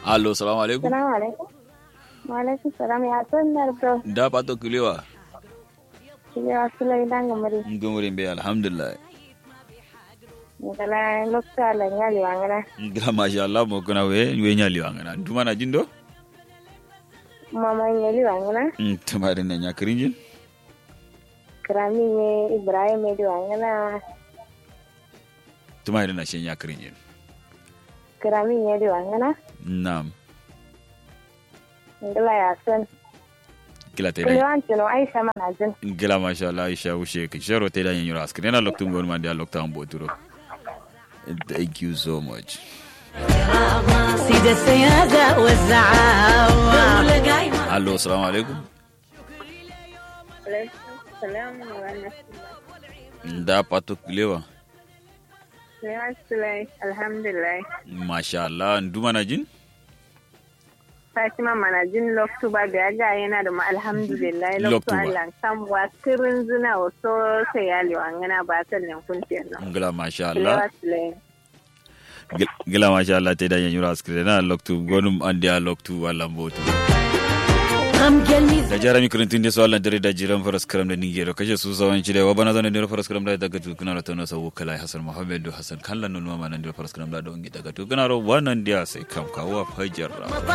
allo salamu alaikum Salamu alaikum. Wa alaikum salam ya son nardo. da pato kilewa Kile wasu lai dan gamari. ngumurin be alhamdulillah Ngala lokta la nyali wangana. ngila masha Allah mo kuna we we nyali wangana duma na jindo Mama nyali wangana. tumare na nyakrinjin Krami nye Ibrahim edi wangana. tumare na shen nyakrinjin Krami nye edi wangana. nam Ngala ya son. kila te Kile wanti no Aisha manajin. ngila masha Allah Aisha ushe ke shero te da nyura askri na loktu ngon mandi lokta ambo turo thank you so much سيد السيادة والزعامة allo salamu alaikum Salam wa rahmatullah. da pato kilewa Alhamdulillah. Alhamdulillah. masha Allah duma na jin Fatima manajin loktu ba ga ga yana da ma alhamdulillah Loktu loktu ba. Allah kan wa kirin zina wato sai yali wangana ba kan nan kun no. ngila masha Kile Allah wasu lai. gila masha Allah te da nyura askri na loktu gonum andi a loktu wala mbotu غم قلبي da jarami kurintin da swallan dare da jiran faras karam da nigero kashe su sawan ci da wa bana zanen da faras karam da daga tukuna da tana sawu kala hasan muhammad do hasan kallan nun mama nan da faras karam da don daga tukuna ro wannan dia sai kam kawo fajar